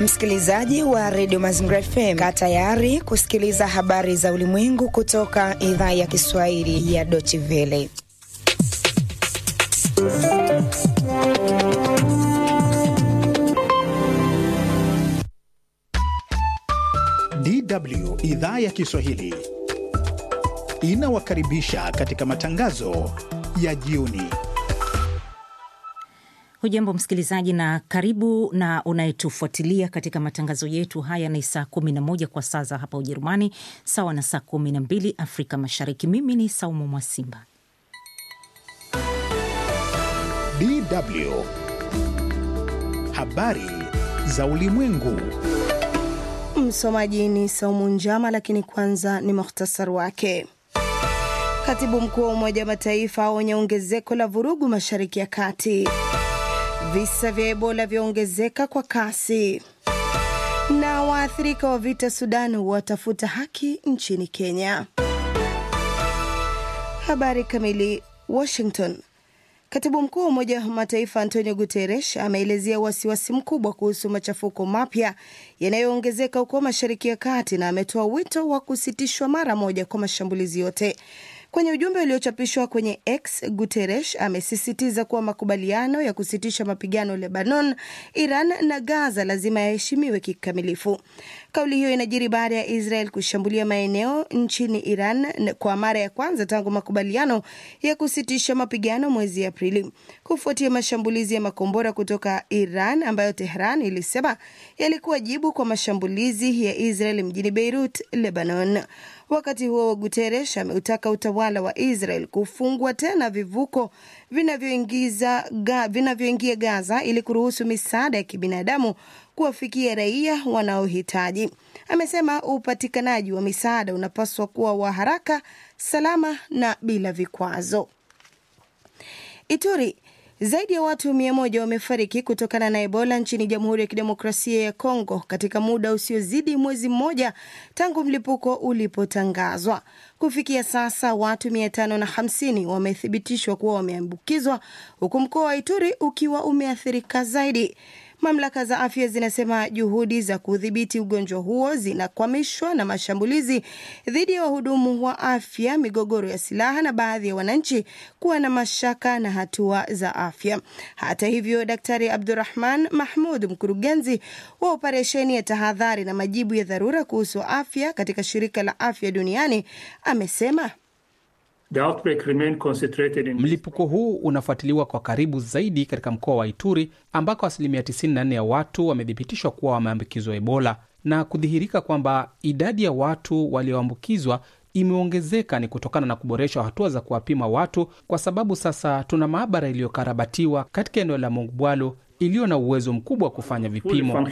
Msikilizaji wa redio Mazingira FM, kaa tayari kusikiliza habari za ulimwengu kutoka idhaa ya Kiswahili ya Deutsche Welle. DW idhaa ya Kiswahili inawakaribisha katika matangazo ya jioni. Hujambo msikilizaji na karibu na unayetufuatilia katika matangazo yetu haya. Ni saa 11 kwa saa za hapa Ujerumani, sawa na saa 12 Afrika Mashariki. Mimi ni Saumu Mwasimba. DW habari za ulimwengu. Msomaji ni Saumu Njama, lakini kwanza ni muhtasar wake. Katibu mkuu wa Umoja wa Mataifa aonya ongezeko la vurugu Mashariki ya Kati. Visa vya Ebola vyaongezeka kwa kasi, na waathirika wa vita Sudan watafuta haki nchini Kenya. Habari kamili. Washington. Katibu mkuu wa Umoja wa Mataifa Antonio Guterres ameelezea wasiwasi mkubwa kuhusu machafuko mapya yanayoongezeka huko Mashariki ya Kati na ametoa wito wa kusitishwa mara moja kwa mashambulizi yote. Kwenye ujumbe uliochapishwa kwenye X, Guterres amesisitiza kuwa makubaliano ya kusitisha mapigano Lebanon, Iran na Gaza lazima yaheshimiwe kikamilifu. Kauli hiyo inajiri baada ya Israel kushambulia maeneo nchini Iran kwa mara ya kwanza tangu makubaliano ya kusitisha mapigano mwezi Aprili, kufuatia mashambulizi ya makombora kutoka Iran ambayo Tehran ilisema yalikuwa jibu kwa mashambulizi ya Israel mjini Beirut, Lebanon. Wakati huo Guterres ameutaka utawala wa Israel kufungua tena vivuko vinavyoingia ga, vinavyoingia Gaza ili kuruhusu misaada ya kibinadamu kuwafikia raia wanaohitaji. Amesema upatikanaji wa misaada unapaswa kuwa wa haraka, salama na bila vikwazo. Ituri zaidi ya watu mia moja wamefariki kutokana na Ebola nchini Jamhuri ya Kidemokrasia ya Kongo katika muda usiozidi mwezi mmoja tangu mlipuko ulipotangazwa. Kufikia sasa watu mia tano na hamsini wamethibitishwa kuwa wameambukizwa huku mkoa wa Ituri ukiwa umeathirika zaidi. Mamlaka za afya zinasema juhudi za kudhibiti ugonjwa huo zinakwamishwa na mashambulizi dhidi ya wahudumu wa afya, migogoro ya silaha na baadhi ya wananchi kuwa na mashaka na hatua za afya. Hata hivyo, Daktari Abdurahman Mahmud, mkurugenzi wa operesheni ya tahadhari na majibu ya dharura kuhusu afya katika shirika la afya duniani, amesema Mlipuko huu unafuatiliwa kwa karibu zaidi katika mkoa wa Ituri ambako asilimia 94 ya watu wamethibitishwa kuwa wameambukizwa Ebola, na kudhihirika kwamba idadi ya watu walioambukizwa imeongezeka ni kutokana na kuboreshwa hatua za kuwapima watu, kwa sababu sasa tuna maabara iliyokarabatiwa katika eneo la Mongubwalo iliyo na uwezo mkubwa wa kufanya vipimo.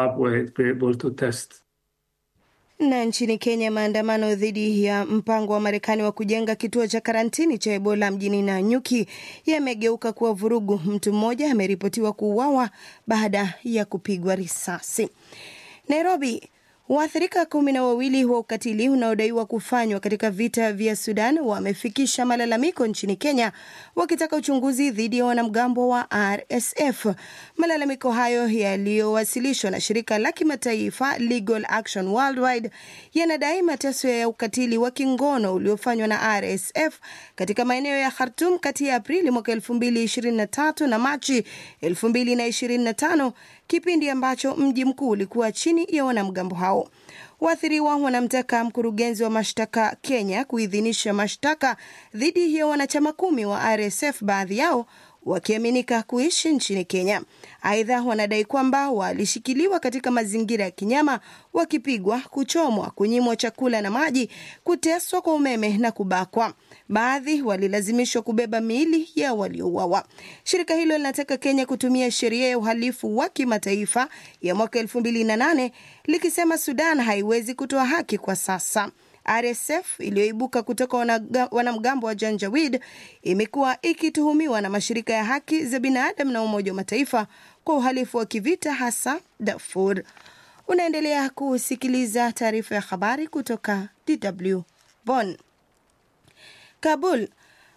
Na nchini Kenya, maandamano dhidi ya mpango wa Marekani wa kujenga kituo cha karantini cha Ebola mjini Nanyuki yamegeuka kuwa vurugu. Mtu mmoja ameripotiwa kuuawa baada ya kupigwa risasi. Nairobi, waathirika kumi na wawili wa ukatili unaodaiwa kufanywa katika vita vya Sudan wamefikisha malalamiko nchini Kenya wakitaka uchunguzi dhidi ya wanamgambo wa RSF. Malalamiko hayo yaliyowasilishwa na shirika la kimataifa Legal Action Worldwide yanadai mateso ya ukatili wa kingono uliofanywa na RSF katika maeneo ya Khartoum kati ya Aprili mwaka 2023 na Machi 2025, kipindi ambacho mji mkuu ulikuwa chini ya wanamgambo hao. Waathiriwa wanamtaka mkurugenzi wa mashtaka Kenya kuidhinisha mashtaka dhidi ya wanachama kumi wa RSF, baadhi yao wakiaminika kuishi nchini Kenya. Aidha, wanadai kwamba walishikiliwa katika mazingira ya kinyama, wakipigwa, kuchomwa, kunyimwa chakula na maji, kuteswa kwa umeme na kubakwa. Baadhi walilazimishwa kubeba miili ya waliouawa. Shirika hilo linataka Kenya kutumia sheria ya uhalifu wa kimataifa ya mwaka 2008 likisema Sudan haiwezi kutoa haki kwa sasa. RSF iliyoibuka kutoka wanamgambo wa Janjawid imekuwa ikituhumiwa na mashirika ya haki za binadamu na Umoja wa Mataifa kwa uhalifu wa kivita hasa Darfur. Unaendelea kusikiliza taarifa ya habari kutoka DW Bonn. Kabul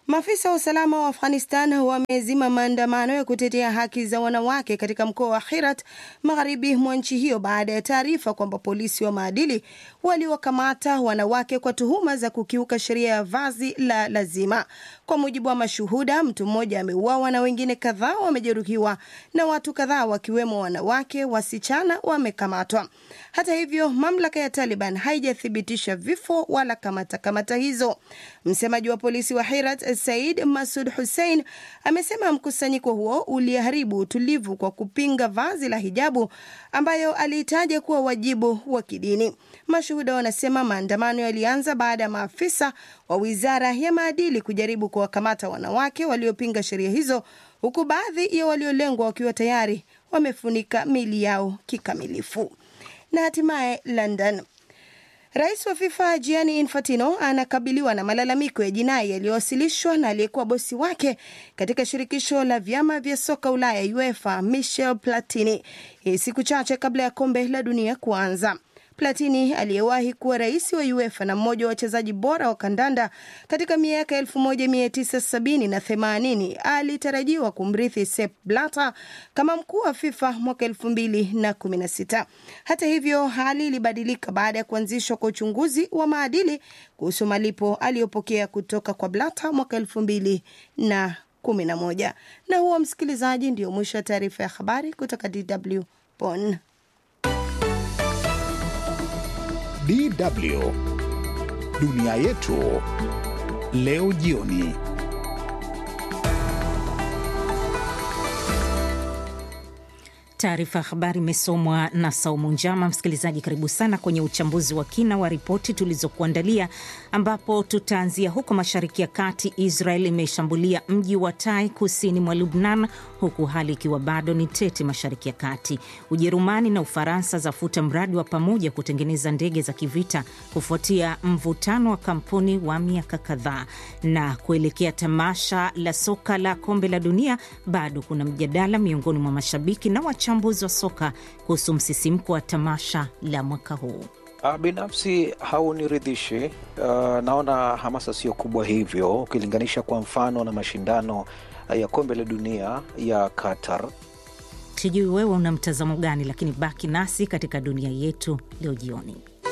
Maafisa wa usalama wa Afghanistan wamezima maandamano ya kutetea haki za wanawake katika mkoa wa Herat magharibi mwa nchi hiyo baada ya taarifa kwamba polisi wa maadili waliwakamata wanawake kwa tuhuma za kukiuka sheria ya vazi la lazima. Kwa mujibu wa mashuhuda, mtu mmoja ameuawa na wengine kadhaa wamejeruhiwa na watu kadhaa wakiwemo wanawake, wasichana wamekamatwa. Hata hivyo, mamlaka ya Taliban haijathibitisha vifo wala kamata kamata hizo. Msemaji wa polisi wa Herat Said Masud Hussein amesema mkusanyiko huo uliharibu utulivu kwa kupinga vazi la hijabu ambayo aliitaja kuwa wajibu wa kidini. Mashuhuda wanasema maandamano yalianza baada ya maafisa wa wizara ya maadili kujaribu kuwakamata wanawake waliopinga sheria hizo, huku baadhi ya waliolengwa wakiwa tayari wamefunika miili yao kikamilifu. Na hatimaye London. Rais wa FIFA Gianni Infantino anakabiliwa na malalamiko ya jinai yaliyowasilishwa na aliyekuwa bosi wake katika shirikisho la vyama vya soka Ulaya UEFA Michel Platini, hii siku chache kabla ya kombe la dunia kuanza. Platini aliyewahi kuwa rais wa UEFA na mmoja wa wachezaji bora wa kandanda katika miaka 1970 na 80 alitarajiwa kumrithi Sepp Blatter kama mkuu wa FIFA mwaka 2016. Hata hivyo, hali ilibadilika baada ya kuanzishwa kwa uchunguzi wa maadili kuhusu malipo aliyopokea kutoka kwa Blatter mwaka 2011. Na huo, msikilizaji, ndio mwisho wa taarifa ya habari kutoka DW Bonn. DW dunia yetu leo jioni. Taarifa ya habari imesomwa na Saumu Njama. Msikilizaji, karibu sana kwenye uchambuzi wa kina wa ripoti tulizokuandalia, ambapo tutaanzia huko Mashariki ya Kati. Israel imeshambulia mji wa Tai kusini mwa Lubnan, huku hali ikiwa bado ni tete Mashariki ya Kati. Ujerumani na Ufaransa zafuta mradi wa pamoja kutengeneza ndege za kivita kufuatia mvutano wa kampuni wa miaka kadhaa. Na kuelekea tamasha la soka la kombe la dunia, bado kuna mjadala miongoni mwa mashabiki na wachambuzi wa soka kuhusu msisimko wa tamasha la mwaka huu. Binafsi hauniridhishi. Uh, naona hamasa sio kubwa hivyo ukilinganisha kwa mfano na mashindano ya kombe la dunia ya Qatar. Sijui wewe una mtazamo gani, lakini baki nasi katika dunia yetu leo jioni.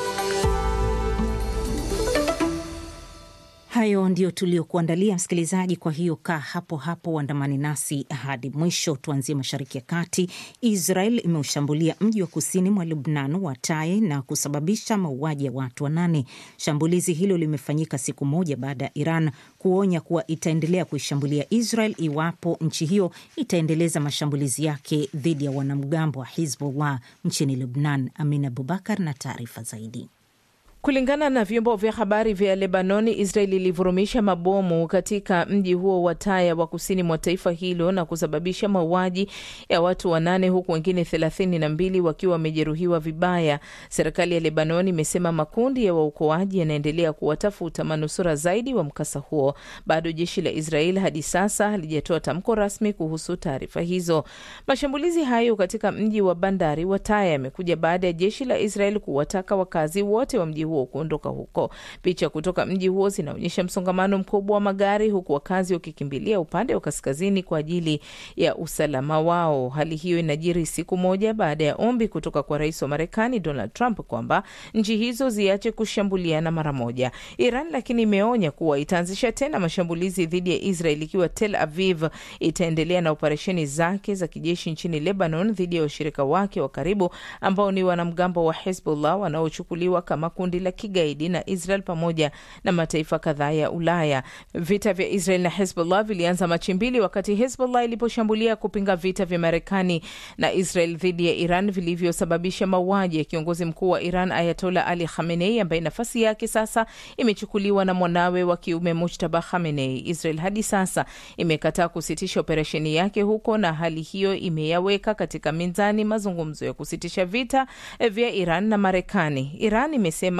Hayo ndio tuliokuandalia msikilizaji. Kwa hiyo kaa hapo hapo, uandamani nasi hadi mwisho. Tuanzie mashariki ya kati. Israel imeushambulia mji wa kusini mwa Lubnan wa Tai na kusababisha mauaji ya watu wanane. Shambulizi hilo limefanyika siku moja baada ya Iran kuonya kuwa itaendelea kuishambulia Israel iwapo nchi hiyo itaendeleza mashambulizi yake dhidi ya wanamgambo wa Hizbullah nchini Lubnan. Amin Abubakar na taarifa zaidi. Kulingana na vyombo vya habari vya Lebanoni, Israel ilivurumisha mabomu katika mji huo wa Taya wa kusini mwa taifa hilo na kusababisha mauaji ya watu wanane huku wengine thelathini na mbili wakiwa wamejeruhiwa vibaya. Serikali ya Lebanoni imesema makundi ya waokoaji yanaendelea kuwatafuta manusura zaidi wa mkasa huo. Bado jeshi la Israel hadi sasa halijatoa tamko rasmi kuhusu taarifa hizo. Mashambulizi hayo katika mji wa bandari wa Taya yamekuja baada ya jeshi la Israel kuwataka wakazi wote wa mji huo kuondoka huko. Picha kutoka mji huo zinaonyesha msongamano mkubwa wa magari huku wakazi wakikimbilia upande wa kaskazini kwa ajili ya usalama wao. Hali hiyo inajiri siku moja baada ya ombi kutoka kwa rais wa Marekani Donald Trump kwamba nchi hizo ziache kushambuliana mara moja. Iran lakini imeonya kuwa itaanzisha tena mashambulizi dhidi ya Israel ikiwa Tel Aviv itaendelea na operesheni zake za kijeshi nchini Lebanon dhidi ya washirika wake wa karibu ambao ni wanamgambo wa Hezbollah wanaochukuliwa kama kundi la kigaidi na Israel pamoja na mataifa kadhaa ya Ulaya. Vita vya Israel na Hezbollah vilianza Machi mbili wakati Hezbollah iliposhambulia kupinga vita vya Marekani na Israel dhidi ya Iran vilivyosababisha mauaji ya kiongozi mkuu wa Iran Ayatola Ali Khamenei ambaye nafasi yake sasa imechukuliwa na mwanawe wa kiume Mujtaba Khamenei. Israel hadi sasa imekataa kusitisha operesheni yake huko, na hali hiyo imeyaweka katika minzani mazungumzo ya kusitisha vita vya Iran na Marekani. Iran imesema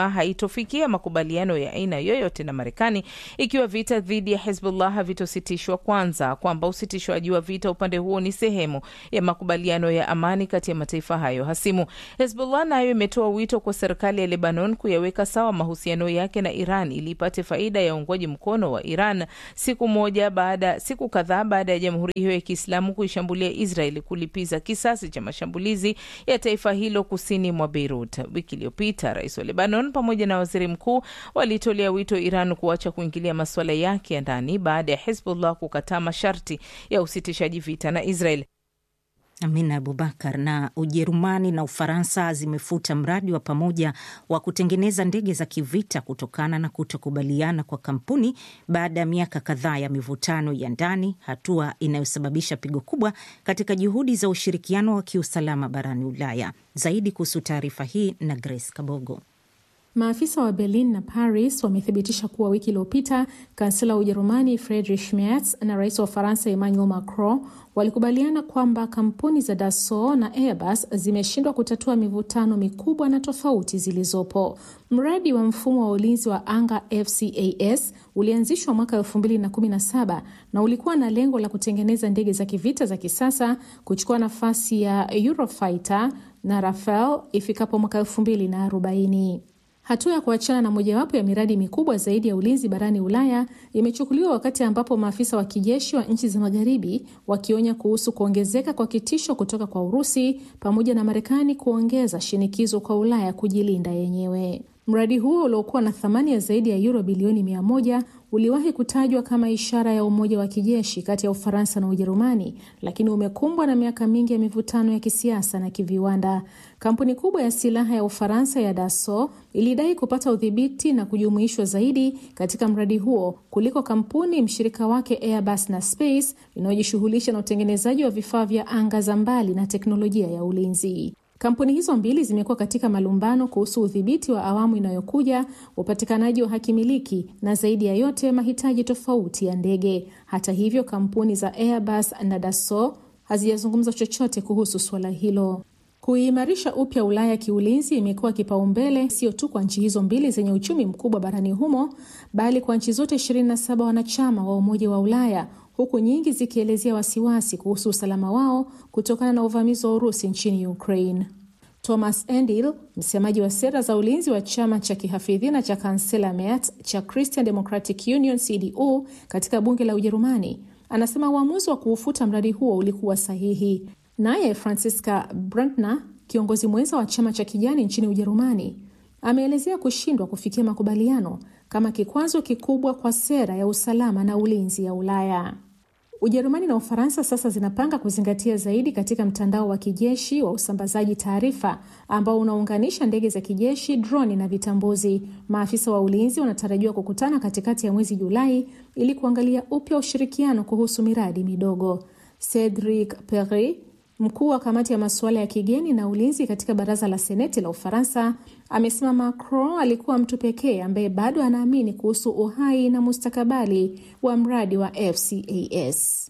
imesema haitofikia makubaliano ya aina yoyote na Marekani ikiwa vita dhidi ya Hezbollah havitositishwa kwanza, kwamba usitishwaji wa vita upande huo ni sehemu ya makubaliano ya amani kati ya mataifa hayo hasimu. Hezbollah nayo imetoa wito kwa serikali ya Lebanon kuyaweka sawa mahusiano yake na Iran ili ipate faida ya uungwaji mkono wa Iran siku moja baada siku kadhaa baada ya jamhuri hiyo ya Kiislamu kuishambulia Israeli kulipiza kisasi cha mashambulizi ya taifa hilo kusini mwa Beirut. Wiki iliyopita rais wa Lebanon pamoja na waziri mkuu walitolea wito Iran kuacha kuingilia masuala yake ya ndani baada ya Hezbollah kukataa masharti ya usitishaji vita na Israel. Amina Abubakar. Na Ujerumani na Ufaransa zimefuta mradi wa pamoja wa kutengeneza ndege za kivita kutokana na kutokubaliana kwa kampuni baada ya miaka kadhaa ya mivutano ya ndani, hatua inayosababisha pigo kubwa katika juhudi za ushirikiano wa kiusalama barani Ulaya. Zaidi kuhusu taarifa hii na Grace Kabogo. Maafisa wa Berlin na Paris wamethibitisha kuwa wiki iliyopita kansela wa Ujerumani Friedrich Merz na rais wa Ufaransa Emmanuel Macron walikubaliana kwamba kampuni za Dassault na Airbus zimeshindwa kutatua mivutano mikubwa na tofauti zilizopo. Mradi wa mfumo wa ulinzi wa anga FCAS ulianzishwa mwaka 2017 na ulikuwa na lengo la kutengeneza ndege za kivita za kisasa kuchukua nafasi ya Eurofighter na Rafale ifikapo mwaka 2040. Hatua ya kuachana na mojawapo ya miradi mikubwa zaidi ya ulinzi barani Ulaya imechukuliwa wakati ambapo maafisa wa kijeshi wa nchi za magharibi wakionya kuhusu kuongezeka kwa kitisho kutoka kwa Urusi pamoja na Marekani kuongeza shinikizo kwa Ulaya kujilinda yenyewe. Mradi huo uliokuwa na thamani ya zaidi ya euro bilioni mia moja uliwahi kutajwa kama ishara ya umoja wa kijeshi kati ya Ufaransa na Ujerumani, lakini umekumbwa na miaka mingi ya mivutano ya kisiasa na kiviwanda. Kampuni kubwa ya silaha ya Ufaransa ya Dassault ilidai kupata udhibiti na kujumuishwa zaidi katika mradi huo kuliko kampuni mshirika wake Airbus na Space inayojishughulisha na utengenezaji wa vifaa vya anga za mbali na teknolojia ya ulinzi. Kampuni hizo mbili zimekuwa katika malumbano kuhusu udhibiti wa awamu inayokuja, upatikanaji wa hakimiliki na zaidi ya yote mahitaji tofauti ya ndege. Hata hivyo, kampuni za Airbus na Dassault hazijazungumza chochote kuhusu suala hilo. Kuimarisha upya Ulaya kiulinzi imekuwa kipaumbele sio tu kwa nchi hizo mbili zenye uchumi mkubwa barani humo, bali kwa nchi zote 27 wanachama wa Umoja wa Ulaya huku nyingi zikielezea wasiwasi kuhusu usalama wao kutokana na uvamizi wa Urusi nchini Ukraine. Thomas Endil, msemaji wa sera za ulinzi wa chama cha kihafidhina cha kansela Merz cha Christian Democratic Union CDU katika bunge la Ujerumani, anasema uamuzi wa kuufuta mradi huo ulikuwa sahihi. Naye Franziska Brandner, kiongozi mwenza wa chama cha kijani nchini Ujerumani, ameelezea kushindwa kufikia makubaliano kama kikwazo kikubwa kwa sera ya usalama na ulinzi ya Ulaya. Ujerumani na Ufaransa sasa zinapanga kuzingatia zaidi katika mtandao wa kijeshi wa usambazaji taarifa ambao unaunganisha ndege za kijeshi, droni na vitambuzi. Maafisa wa ulinzi wanatarajiwa kukutana katikati ya mwezi Julai ili kuangalia upya ushirikiano kuhusu miradi midogo. Cedric Perry Mkuu wa kamati ya masuala ya kigeni na ulinzi katika baraza la seneti la Ufaransa amesema Macron alikuwa mtu pekee ambaye bado anaamini kuhusu uhai na mustakabali wa mradi wa FCAS.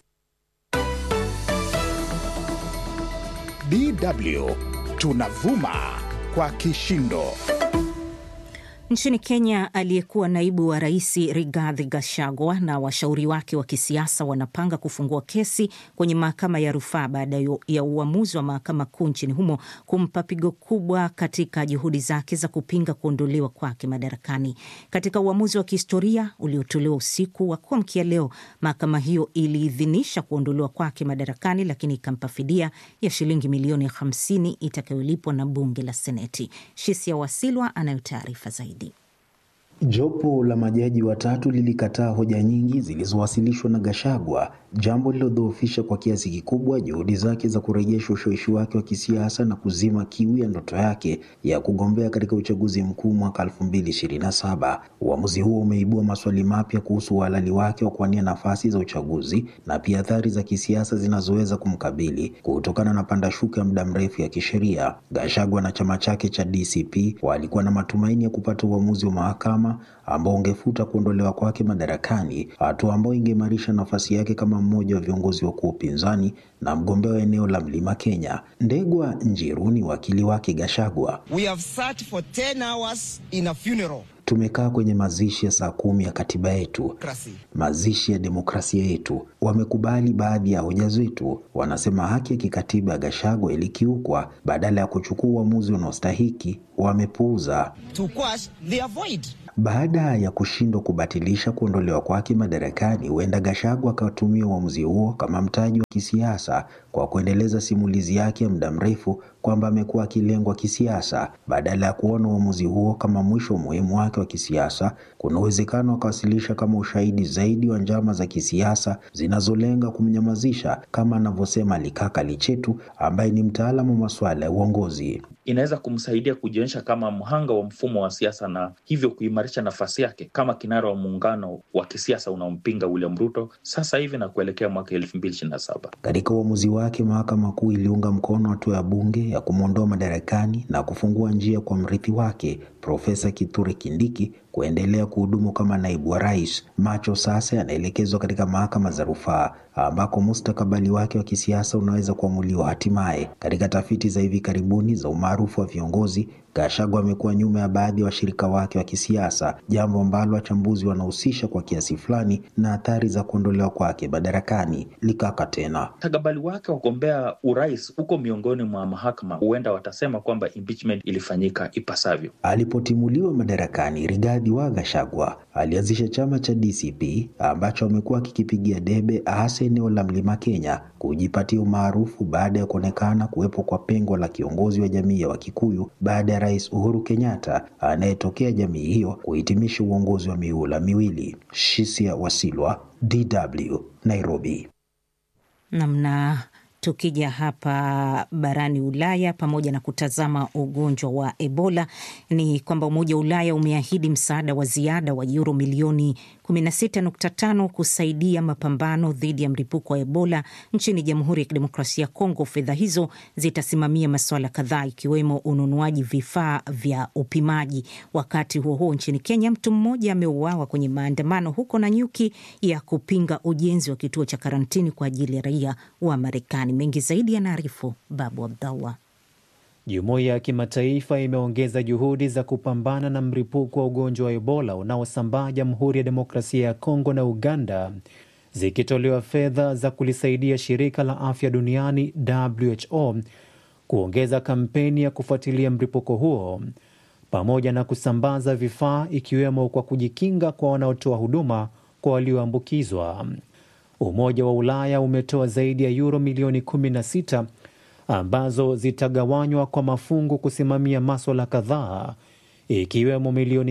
DW tunavuma kwa kishindo. Nchini Kenya, aliyekuwa naibu wa rais Rigathi Gachagua na washauri wake wa kisiasa wanapanga kufungua kesi kwenye mahakama ya rufaa baada ya uamuzi wa mahakama kuu nchini humo kumpa pigo kubwa katika juhudi zake za kupinga kuondolewa kwake madarakani. Katika uamuzi wa kihistoria uliotolewa usiku wa kuamkia leo, mahakama hiyo iliidhinisha kuondolewa kwake madarakani, lakini ikampa fidia ya shilingi milioni 50 itakayolipwa na bunge la Seneti. Shisia Wasilwa anayo taarifa zaidi. Jopo la majaji watatu lilikataa hoja nyingi zilizowasilishwa na Gachagua, jambo lilodhoofisha kwa kiasi kikubwa juhudi zake za kurejesha ushawishi wake wa kisiasa na kuzima kiu ya ndoto yake ya kugombea katika uchaguzi mkuu mwaka 2027. Uamuzi huo umeibua maswali mapya kuhusu uhalali wake wa kuwania nafasi za uchaguzi na pia athari za kisiasa zinazoweza kumkabili kutokana na pandashuka ya muda mrefu ya kisheria. Gachagua na chama chake cha DCP walikuwa na matumaini ya kupata uamuzi wa mahakama ambao ungefuta kuondolewa kwake madarakani, hatua ambayo ingeimarisha nafasi yake kama mmoja wa viongozi wakuu wa upinzani na mgombea wa eneo la Mlima Kenya. Ndegwa Njiru ni wakili wake Gashagwa. We have sat for 10 hours in a funeral. Tumekaa kwenye mazishi ya saa kumi ya katiba yetu, mazishi ya demokrasia yetu. Wamekubali baadhi ya hoja zetu, wanasema haki ya kikatiba ya Gashagwa ilikiukwa. Badala ya kuchukua uamuzi unaostahiki, wamepuuza. To quash, they avoid. Baada ya kushindwa kubatilisha kuondolewa kwake madarakani, huenda Gachagua akatumia uamuzi huo kama mtaji wa kisiasa kwa kuendeleza simulizi yake ya muda mrefu kwamba amekuwa akilengwa kisiasa. Badala ya kuona uamuzi huo kama mwisho muhimu wake wa kisiasa, kuna uwezekano akawasilisha kama ushahidi zaidi wa njama za kisiasa zinazolenga kumnyamazisha, kama anavyosema Likaka Lichetu ambaye ni mtaalamu wa masuala ya uongozi. Inaweza kumsaidia kujionyesha kama mhanga wa mfumo wa siasa na hivyo kuimarisha nafasi yake kama kinara wa muungano wa kisiasa unaompinga William Ruto sasa hivi na kuelekea mwaka elfu mbili ishirini na saba. Katika uamuzi wake, mahakama kuu iliunga mkono hatua ya bunge ya kumwondoa madarakani na kufungua njia kwa mrithi wake Profesa Kithure Kindiki kuendelea kuhudumu kama naibu wa rais. Macho sasa yanaelekezwa katika mahakama za rufaa ambako mustakabali wake wa kisiasa unaweza kuamuliwa hatimaye. Katika tafiti za hivi karibuni za umaarufu wa viongozi, Gachagua amekuwa nyuma ya baadhi ya wa washirika wake wa kisiasa, jambo ambalo wachambuzi wanahusisha kwa kiasi fulani na athari za kuondolewa kwake madarakani. Likaka tena Mustakabali wake wa kugombea urais uko miongoni mwa mahakama, huenda watasema kwamba impeachment ilifanyika ipasavyo. Alipotimuliwa madarakani, Rigathi wa Gachagua alianzisha chama cha DCP ambacho amekuwa akikipigia debe hasa eneo la Mlima Kenya kujipatia umaarufu baada ya kuonekana kuwepo kwa pengo la kiongozi wa jamii ya Wakikuyu baada ya Rais Uhuru Kenyatta anayetokea jamii hiyo kuhitimisha uongozi wa miula miwili. Shisia Wasilwa, DW, Nairobi. namna tukija hapa barani Ulaya, pamoja na kutazama ugonjwa wa Ebola, ni kwamba Umoja wa Ulaya umeahidi msaada wa ziada wa yuro milioni 16.5 kusaidia mapambano dhidi ya mlipuko wa Ebola nchini Jamhuri ya Kidemokrasia ya Kongo. Fedha hizo zitasimamia masuala kadhaa ikiwemo ununuaji vifaa vya upimaji. Wakati huo huo, nchini Kenya, mtu mmoja ameuawa kwenye maandamano huko Nanyuki ya kupinga ujenzi wa kituo cha karantini kwa ajili ya raia wa Marekani. Mengi zaidi yanaarifu Babu Abdallah. Jumuiya ya kimataifa imeongeza juhudi za kupambana na mlipuko wa ugonjwa wa Ebola unaosambaa Jamhuri ya Demokrasia ya Kongo na Uganda, zikitolewa fedha za kulisaidia shirika la afya duniani WHO kuongeza kampeni ya kufuatilia mlipuko huo pamoja na kusambaza vifaa ikiwemo kwa kujikinga kwa wanaotoa huduma kwa walioambukizwa. Umoja wa Ulaya umetoa zaidi ya yuro milioni 16 ambazo zitagawanywa kwa mafungu kusimamia maswala kadhaa ikiwemo milioni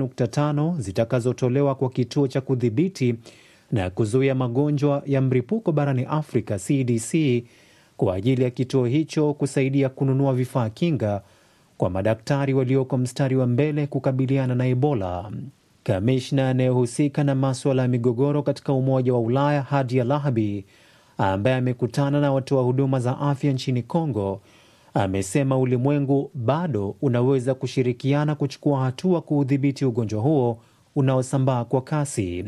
6.5 zitakazotolewa kwa kituo cha kudhibiti na kuzuia magonjwa ya mlipuko barani Afrika CDC kwa ajili ya kituo hicho kusaidia kununua vifaa kinga kwa madaktari walioko mstari wa mbele kukabiliana na Ebola. Kamishna anayehusika na maswala ya migogoro katika Umoja wa Ulaya Hadi Alahabi ambaye amekutana na watoa huduma za afya nchini Kongo amesema ulimwengu bado unaweza kushirikiana kuchukua hatua kuudhibiti ugonjwa huo unaosambaa kwa kasi.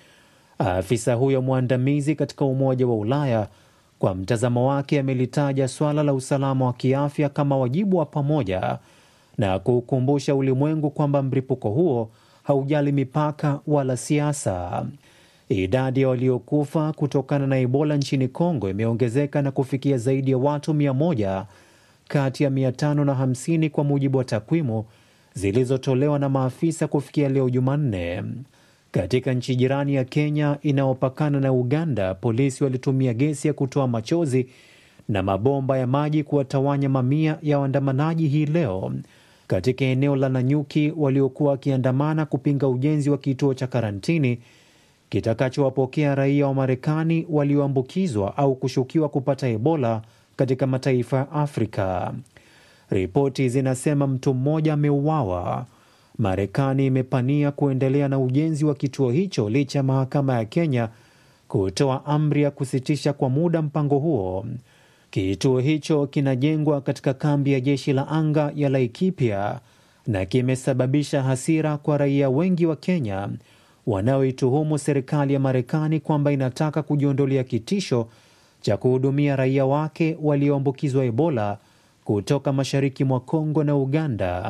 Afisa huyo mwandamizi katika Umoja wa Ulaya kwa mtazamo wake amelitaja swala la usalama wa kiafya kama wajibu wa pamoja na kuukumbusha ulimwengu kwamba mlipuko huo haujali mipaka wala siasa. Idadi ya waliokufa kutokana na Ebola nchini Kongo imeongezeka na kufikia zaidi ya watu mia moja kati ya mia tano na hamsini kwa mujibu wa takwimu zilizotolewa na maafisa kufikia leo Jumanne. Katika nchi jirani ya Kenya inayopakana na Uganda, polisi walitumia gesi ya kutoa machozi na mabomba ya maji kuwatawanya mamia ya waandamanaji hii leo katika eneo la Nanyuki waliokuwa wakiandamana kupinga ujenzi wa kituo cha karantini kitakachowapokea raia wa Marekani walioambukizwa au kushukiwa kupata Ebola katika mataifa ya Afrika. Ripoti zinasema mtu mmoja ameuawa. Marekani imepania kuendelea na ujenzi wa kituo hicho licha ya mahakama ya Kenya kutoa amri ya kusitisha kwa muda mpango huo. Kituo hicho kinajengwa katika kambi ya jeshi la anga ya Laikipia na kimesababisha hasira kwa raia wengi wa Kenya wanaoituhumu serikali ya Marekani kwamba inataka kujiondolea kitisho cha kuhudumia raia wake walioambukizwa Ebola kutoka mashariki mwa Kongo na Uganda.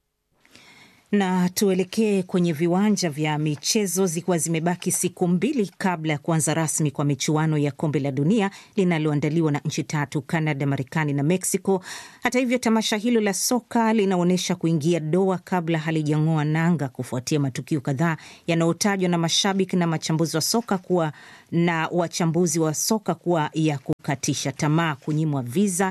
Na tuelekee kwenye viwanja vya michezo zikiwa zimebaki siku mbili kabla ya kuanza rasmi kwa michuano ya kombe la dunia linaloandaliwa na nchi tatu, Canada, Marekani na Mexico. Hata hivyo, tamasha hilo la soka linaonyesha kuingia doa kabla halijang'oa nanga, kufuatia matukio kadhaa yanayotajwa na mashabiki na machambuzi wa soka kuwa na wachambuzi wa soka kuwa ya kukatisha tamaa, kunyimwa viza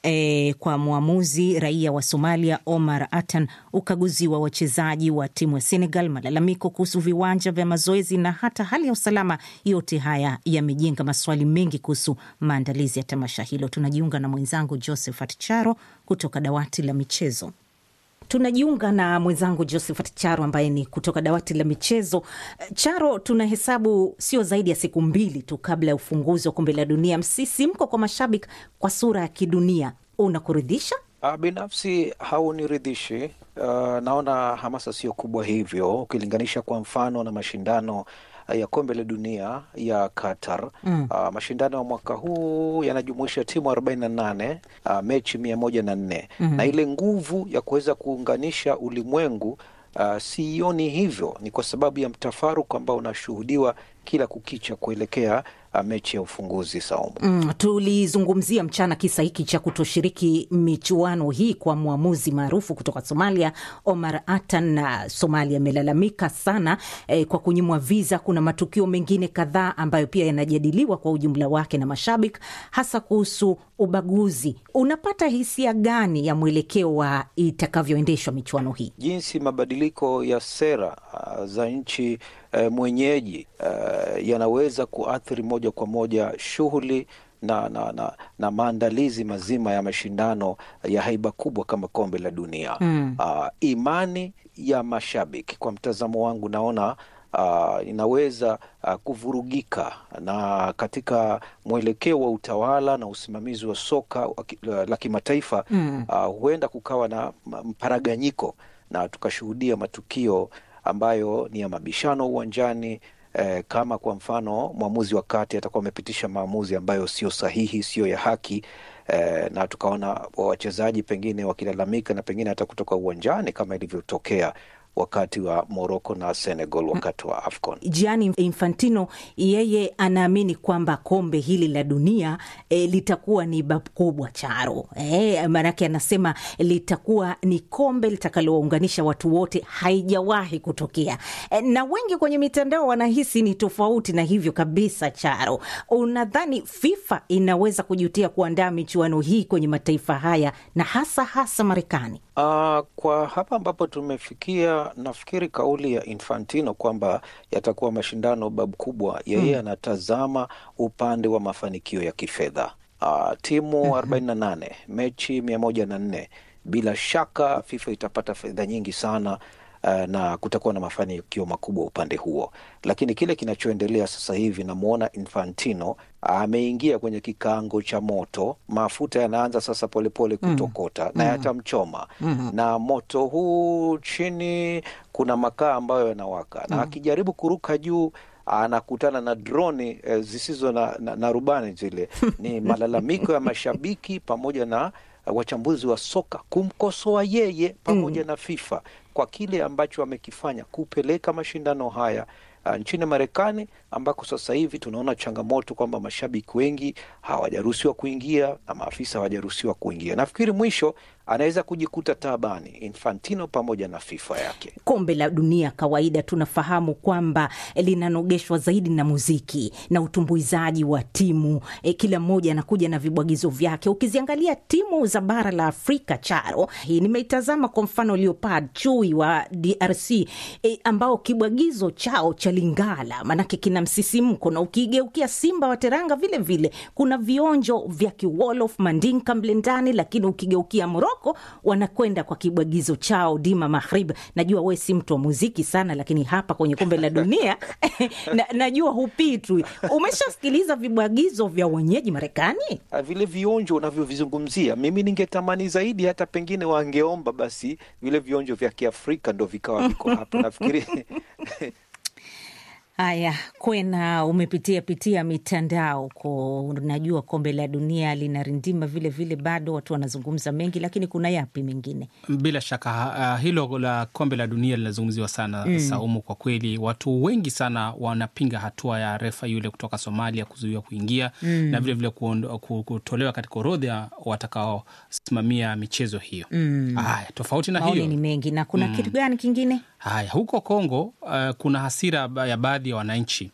E, kwa mwamuzi raia wa Somalia Omar Atan, ukaguzi wa wachezaji wa timu ya Senegal, malalamiko kuhusu viwanja vya mazoezi na hata hali ya usalama. Yote haya yamejenga maswali mengi kuhusu maandalizi ya tamasha hilo. Tunajiunga na mwenzangu Josephat Charo kutoka dawati la michezo. Tunajiunga na mwenzangu Josephat Charo ambaye ni kutoka dawati la michezo. Charo, tunahesabu sio zaidi ya siku mbili tu kabla ya ufunguzi wa kombe la dunia. Msisimko kwa mashabiki kwa sura ya kidunia unakuridhisha? Uh, binafsi hauniridhishi. Uh, naona hamasa sio kubwa hivyo ukilinganisha kwa mfano na mashindano ya kombe la dunia ya Qatar. Mm. Uh, mashindano ya mwaka huu yanajumuisha timu arobaini na nane uh, mechi mia moja na nne Mhm. na ile nguvu ya kuweza kuunganisha ulimwengu uh, siioni hivyo. Ni kwa sababu ya mtafaruku ambao unashuhudiwa kila kukicha kuelekea uh, mechi ya ufunguzi Saumu. Mm, tulizungumzia mchana kisa hiki cha kutoshiriki michuano hii kwa mwamuzi maarufu kutoka Somalia Omar Atan, na Somalia imelalamika sana eh, kwa kunyimwa viza. Kuna matukio mengine kadhaa ambayo pia yanajadiliwa kwa ujumla wake na mashabiki, hasa kuhusu ubaguzi. Unapata hisia gani ya mwelekeo wa itakavyoendeshwa michuano hii? jinsi mabadiliko ya sera uh, za nchi uh, mwenyeji uh, yanaweza kuathiri moja kwa moja shughuli na, na, na, na maandalizi mazima ya mashindano ya haiba kubwa kama kombe la dunia. Mm. Uh, imani ya mashabiki kwa mtazamo wangu naona uh, inaweza uh, kuvurugika na katika mwelekeo wa utawala na usimamizi wa soka wa ki- la la kimataifa Mm. uh, huenda kukawa na ma- mparaganyiko na tukashuhudia matukio ambayo ni ya mabishano uwanjani eh, kama kwa mfano mwamuzi wa kati atakuwa amepitisha maamuzi ambayo sio sahihi, sio ya haki eh, na tukaona wachezaji pengine wakilalamika na pengine hata kutoka uwanjani kama ilivyotokea wakati wa Morocco na Senegal wakati wa AFCON. Gianni Infantino yeye anaamini kwamba kombe hili la dunia e, litakuwa ni babu kubwa Charo. E, maanake anasema litakuwa ni kombe litakalowaunganisha watu wote, haijawahi kutokea e, na wengi kwenye mitandao wanahisi ni tofauti na hivyo kabisa. Charo, unadhani FIFA inaweza kujutia kuandaa michuano hii kwenye mataifa haya na hasa hasa Marekani? Uh, kwa hapa ambapo tumefikia, nafikiri kauli ya Infantino kwamba yatakuwa mashindano babu kubwa, yeye Mm. anatazama upande wa mafanikio ya kifedha. Uh, timu arobaini na nane mechi mia moja na nne bila shaka FIFA itapata fedha nyingi sana uh, na kutakuwa na mafanikio makubwa upande huo, lakini kile kinachoendelea sasa hivi, namwona Infantino ameingia kwenye kikango cha moto. Mafuta yanaanza sasa polepole Mm. kutokota na Mm. yatamchoma Mhm. na moto huu chini kuna makaa ambayo yanawaka na Mm. akijaribu kuruka juu anakutana na droni eh, zisizo na, na, na rubani zile. Ni malalamiko ya mashabiki pamoja na eh, wachambuzi wa soka kumkosoa yeye pamoja na FIFA kwa kile ambacho amekifanya kupeleka mashindano haya uh, nchini Marekani ambako sasa hivi tunaona changamoto kwamba mashabiki wengi hawajaruhusiwa kuingia na maafisa hawajaruhusiwa kuingia. Nafikiri mwisho anaweza kujikuta taabani Infantino pamoja na FIFA yake. Kombe la dunia kawaida tunafahamu kwamba linanogeshwa zaidi na muziki na utumbuizaji wa timu e, kila mmoja anakuja na vibwagizo vyake. Ukiziangalia timu za bara la Afrika, Charo, hii nimeitazama kwa mfano Leopard Chui wa DRC e, ambao kibwagizo chao cha Lingala manake kina msisimko, na ukigeukia Simba wa Teranga vile vile kuna vionjo vya Kiwolof Mandinka mle ndani, lakini ukigeukia Moroko wanakwenda kwa kibwagizo chao Dima Maghrib. Najua we si mtu wa muziki sana, lakini hapa kwenye kombe la dunia na, najua hupitwi. Umeshasikiliza vibwagizo vya wenyeji Marekani? Ah, vile vionjo unavyovizungumzia, mimi ningetamani zaidi hata pengine wangeomba basi vile vionjo vya Kiafrika ndo vikawa viko hapa. Nafikiri Haya, Kwena, umepitia pitia mitandao ko, unajua kombe la dunia linarindima vile vile, bado watu wanazungumza mengi, lakini kuna yapi mengine? Bila shaka uh, hilo la kombe la dunia linazungumziwa sana Mm. Saumu. Kwa kweli watu wengi sana wanapinga hatua ya refa yule kutoka Somalia kuzuiwa kuingia Mm. na vilevile kutolewa katika orodha watakaosimamia michezo hiyo. Mm. Haya, tofauti na Maoni hiyo ni mengi na kuna Mm. kitu gani kingine? Haya, huko Kongo uh, kuna hasira ba- ya baadhi ya wananchi,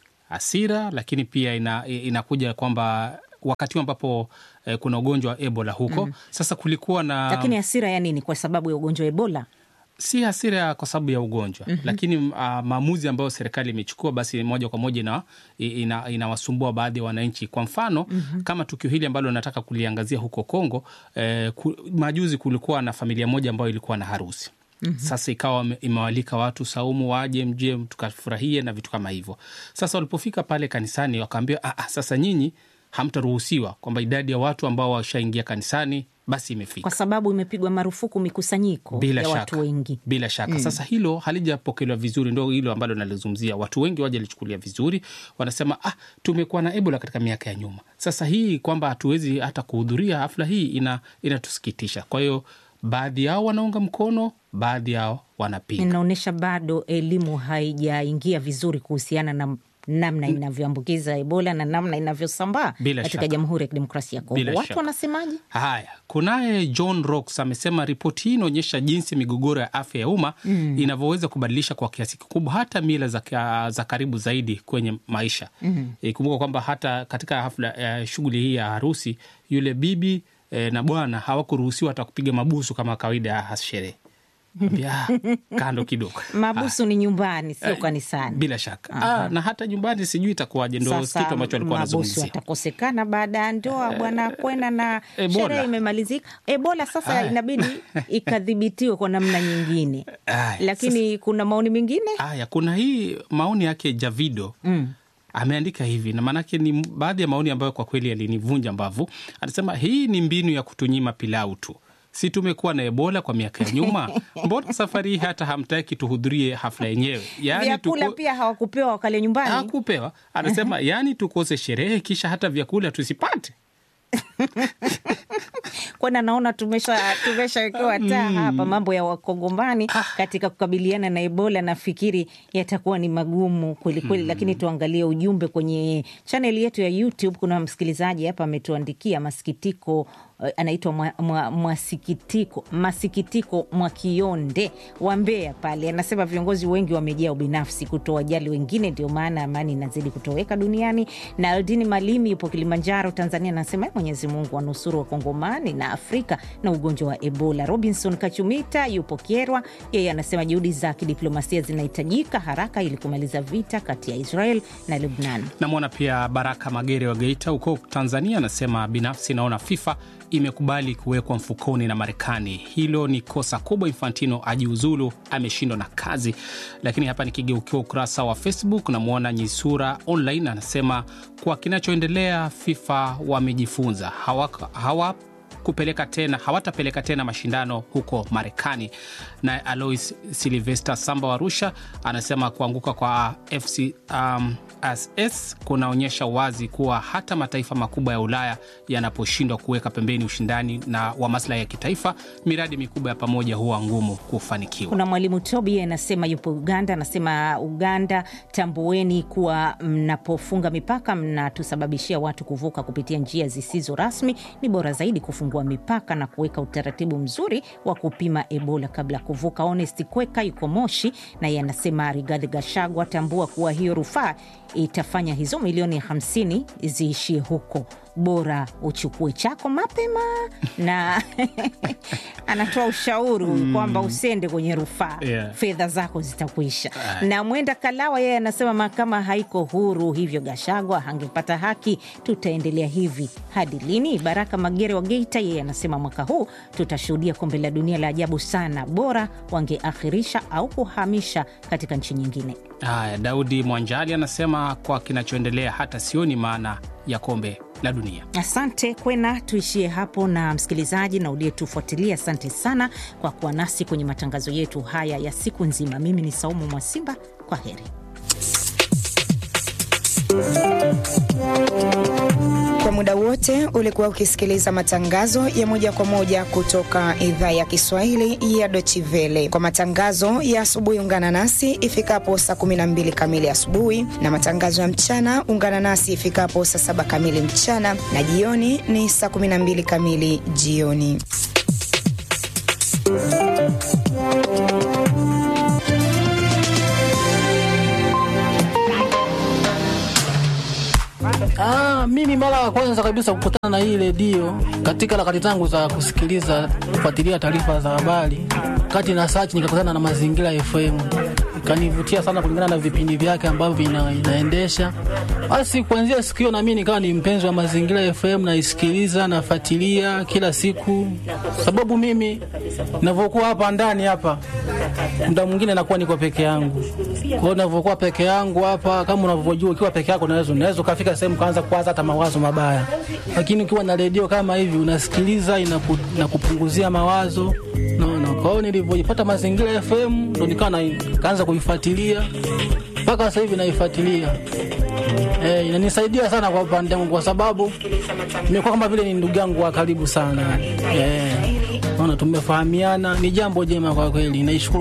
hasira lakini pia ina, inakuja kwamba wakati huu ambapo eh, kuna ugonjwa wa Ebola huko Mm. sasa kulikuwa na Lakini hasira ya nini? Kwa sababu ya ugonjwa wa Ebola? si hasira kwa sababu ya ugonjwa Mhm. lakini uh, maamuzi ambayo serikali imechukua basi moja kwa moja ina, ina, inawasumbua baadhi ya wananchi. Kwa mfano Mhm. kama tukio hili ambalo nataka kuliangazia huko Kongo eh, ku, majuzi kulikuwa na familia moja ambayo ilikuwa na harusi Mhm. sasa ikawa ime- imewalika watu Saumu waje mje tukafurahie na vitu kama hivyo. Sasa walipofika pale kanisani wakaambiwa, "Ah, ah, sasa nyinyi hamtaruhusiwa, kwamba idadi ya watu ambao washaingia kanisani basi imefika Kwa sababu imepigwa marufuku mikusanyiko bila ya shaka, watu wengi. bila shaka Mm. sasa hilo halijapokelewa vizuri, ndo hilo ambalo nalizungumzia. Watu wengi wajalichukulia vizuri, wanasema ah, tumekuwa na Ebola katika miaka ya nyuma. Sasa hii kwamba hatuwezi hata kuhudhuria hafla hii ina inatusikitisha. Kwa hiyo baadhi yao wanaunga mkono, baadhi yao wanapinga. Inaonyesha bado elimu haijaingia vizuri kuhusiana na namna inavyoambukiza Ebola na namna inavyosambaa Bila katika shaka. Jamhuri ya Kidemokrasia ya Kongo. Bila Watu shaka. wanasemaje? Haya, kunaye John Rocks amesema ripoti hii inaonyesha jinsi migogoro ya afya ya umma Mm. inavyoweza kubadilisha kwa kiasi kikubwa hata mila za, ka- za karibu zaidi kwenye maisha. Mm. Ikumbuka kwamba hata katika hafla ya shughuli hii ya harusi yule bibi eh, na bwana hawakuruhusiwa hata kupiga mabusu kama kawaida ya sherehe. Ambia, "Ah, kando kidogo Mabusu ni nyumbani, sio Eh, kanisani. bila shaka Aha. ah, na hata nyumbani sijui itakuwaje, ndo Sasa kitu ambacho alikuwa mabusu anazungumzia. atakosekana baada ya ndoa, bwana kwenda na Ebola. sherehe imemalizika. Ebola sasa Haya. inabidi ikadhibitiwe kwa namna nyingine, Haya, lakini kuna maoni mengine Haya, kuna hii maoni yake Javido mm. ameandika hivi na maanake ni baadhi ya maoni ambayo kwa kweli yalinivunja mbavu. Anasema hii ni mbinu ya kutunyima pilau tu, si tumekuwa na Ebola kwa miaka ya nyuma? Mbona safari hii hata hamtaki tuhudhurie hafla yenyewe? Yaani vyakula tuko- pia hawakupewa wakale nyumbani. hakupewa. Anasema yaani tukose sherehe kisha hata vyakula tusipate. kwani naona tumesha tumeshawekewa taa hapa mambo ya wakongomani katika kukabiliana na Ebola. Nafikiri yatakuwa ni magumu kwelikweli, lakini tuangalie ujumbe kwenye chaneli yetu ya YouTube. Kuna msikilizaji hapa ametuandikia masikitiko eh, anaitwa mwa, mwa, mwasikitiko masikitiko Mwakionde wa Mbeya pale, anasema viongozi wengi wamejaa ubinafsi, kutowajali wengine, ndio maana amani inazidi kutoweka duniani. Na Aldini Malimi yupo Kilimanjaro, Tanzania, anasema "Ee Mwenyezi Mungu wanusuru Wakongomani na Afrika na ugonjwa wa Ebola. Robinson Kachumita yupo Kyerwa, yeye anasema juhudi za kidiplomasia zinahitajika haraka ili kumaliza vita kati ya Israel na Lebnan. Namwona pia Baraka Magere wa Geita huko Tanzania, anasema binafsi naona FIFA imekubali kuwekwa mfukoni na Marekani. Hilo ni kosa kubwa. Infantino ajiuzulu, ameshindwa na kazi. Lakini hapa nikigeukia ukurasa wa Facebook, namwona Nyisura Online anasema kwa kinachoendelea FIFA wamejifunza hawa, hawa kupeleka tena hawatapeleka tena mashindano huko Marekani. Naye Alois Silvester Samba wa Arusha anasema kuanguka kwa FC um, SS kunaonyesha wazi kuwa hata mataifa makubwa ya Ulaya yanaposhindwa kuweka pembeni ushindani na wa maslahi ya kitaifa, miradi mikubwa ya pamoja huwa ngumu kufanikiwa. Kuna mwalimu Tobi anasema yupo Uganda, anasema Uganda, tambueni kuwa mnapofunga mipaka mnatusababishia watu kuvuka kupitia njia zisizo rasmi. Ni bora zaidi kufungua mipaka na kuweka utaratibu mzuri wa kupima Ebola kabla ya kuvuka. Honest Kweka yuko Moshi na yeye anasema Rigathi Gachagua, tambua kuwa hiyo rufaa itafanya hizo milioni hamsini ziishie huko, bora uchukue chako mapema na anatoa ushauri Mm. kwamba usende kwenye rufaa Yeah. fedha zako zitakuisha. Ah. Na Mwenda Kalawa yeye anasema mahakama haiko huru, hivyo Gashagwa hangepata haki. Tutaendelea hivi hadi lini? Baraka Magere wa Geita yeye anasema mwaka huu tutashuhudia kombe la dunia la ajabu sana, bora wangeakhirisha au kuhamisha katika nchi nyingine. Haya, Daudi Mwanjali anasema kwa kinachoendelea hata sioni maana ya kombe la dunia. Asante Kwena, tuishie hapo. Na msikilizaji na uliyetufuatilia, asante sana kwa kuwa nasi kwenye matangazo yetu haya ya siku nzima. Mimi ni Saumu Mwasimba, kwa heri. Kwa muda wote ulikuwa ukisikiliza matangazo ya moja kwa moja kutoka idhaa ya Kiswahili ya Deutsche Welle. Kwa matangazo ya asubuhi, ungana nasi ifikapo saa 12 kamili asubuhi, na matangazo ya mchana ungana nasi ifikapo saa saba kamili mchana, na jioni ni saa 12 kamili jioni. Ah, mimi mara ya kwanza kabisa kukutana na hii redio katika harakati zangu za kusikiliza kufuatilia taarifa za habari, kati na search nikakutana na Mazingira FM, ikanivutia sana kulingana na vipindi vyake ambavyo ina, inaendesha. Basi kuanzia siku hiyo na mimi nikawa ni mpenzi wa Mazingira FM, naisikiliza nafuatilia kila siku, sababu mimi ninavyokuwa hapa ndani hapa muda mwingine nakuwa niko peke yangu. Kwa hiyo ninavyokuwa peke yangu hapa, kama unavyojua, ukiwa peke yako unaweza unaweza ukafika sehemu kaanza kuwaza hata mawazo mabaya, lakini ukiwa na redio kama hivi unasikiliza, inaku, inakupunguzia mawazo naona. Kwa hiyo nilivyojipata Mazingira FM ndo nikawa na kaanza kuifuatilia mpaka sasa hivi naifuatilia. Eh, inanisaidia sana kwa upande wangu kwa sababu nimekuwa kama vile ni ndugu yangu wa karibu sana. Eh, naona tumefahamiana, ni jambo jema kwa kweli. Naishukuru